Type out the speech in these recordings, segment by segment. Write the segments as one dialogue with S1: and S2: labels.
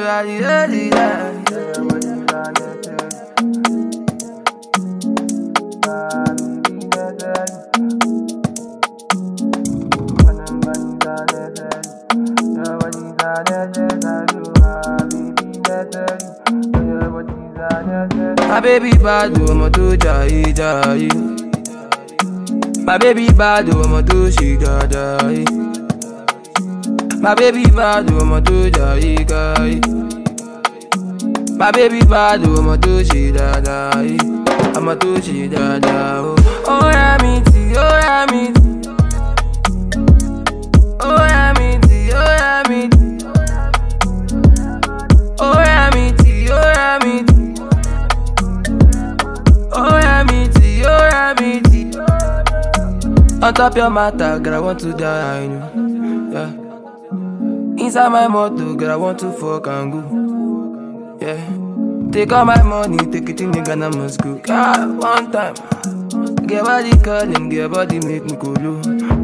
S1: I did it. My baby bad, ọmọ tó jayé jayé. My baby bad, ọmọ tó ṣe dáadáa. My baby bad, ọmọ tó jayé káyé. My baby bad, ọmọ tó ṣe dáadáa. Ọmọ tó ṣe dáadáa. Ó yá mi tì, ó yá mi tì. Ó yá mi tì, ó yá mi tì. Ó yá mi tì, ó yá mi tì. Oh yeah, me tea, oh yeah, me tea. On top your matter, girl, I want to die, I know. Yeah. Inside my motor, girl, I want to fuck and go. Yeah. Take all my money, take it in the Ghana must go. God, one time. Get body calling, get body make me go low.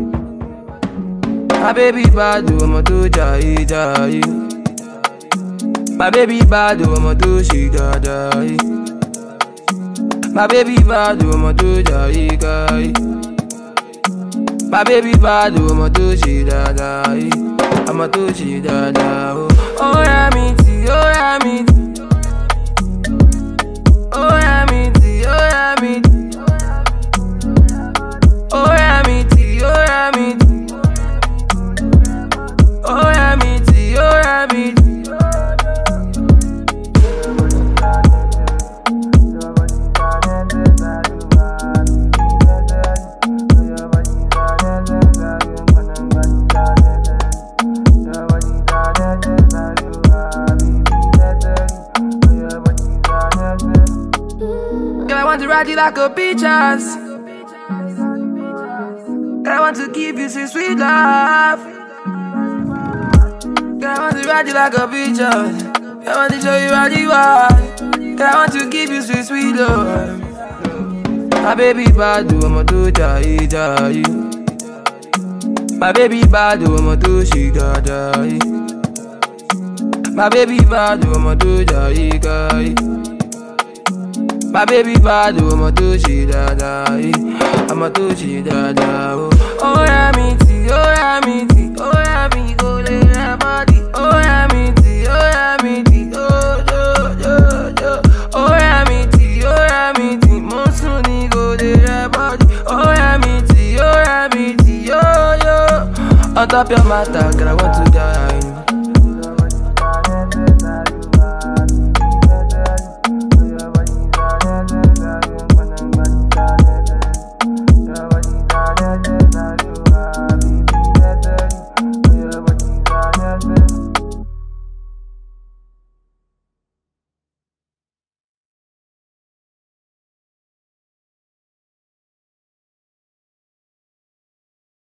S1: My baby bad, I'm a to jai jai. My baby bad, I'm a to she da da. My baby bad, ọmọ tó jayé káyé. My baby bad, ọmọ tó ṣe dáadáa. Ọmọ tó ṣe dáadáa. Ó yá mi tì, ó yá mi tì. Ó yá mi tì, ó yá mi tì. Ó yá mi tì, ó yá mi tì. Ó yá mi tì, ó yá mi tì. Girl, I want to ride you like a beach ass. Girl, I want to give you sweet, sweet love. Girl, I want to ride you like a beach ass. Girl, I want to show you how you are. Girl, I want to give you sweet, sweet love. My baby bad, ọmọ tó jayé jayé. My baby bad, ọmọ tó ṣe dáadáa. My baby bad, ọmọ tó jayé káyé. My baby bad, ọmọ tó ṣe dáadáa. Ọmọ tó ṣe dáadáa. Ó yá mi tì, ó yá mi tì, ó yá mi kò lè rẹ bọ́dì. Ó yá mi tì, ó yá mi tì, ó jó jó jó. Ó yá mi tì, ó yá mi tì, mo sùn ní kò lè rẹ bọ́dì. Ó yá mi tì, ó yá mi tì, yó yó. On top your matter, girl, I want to die.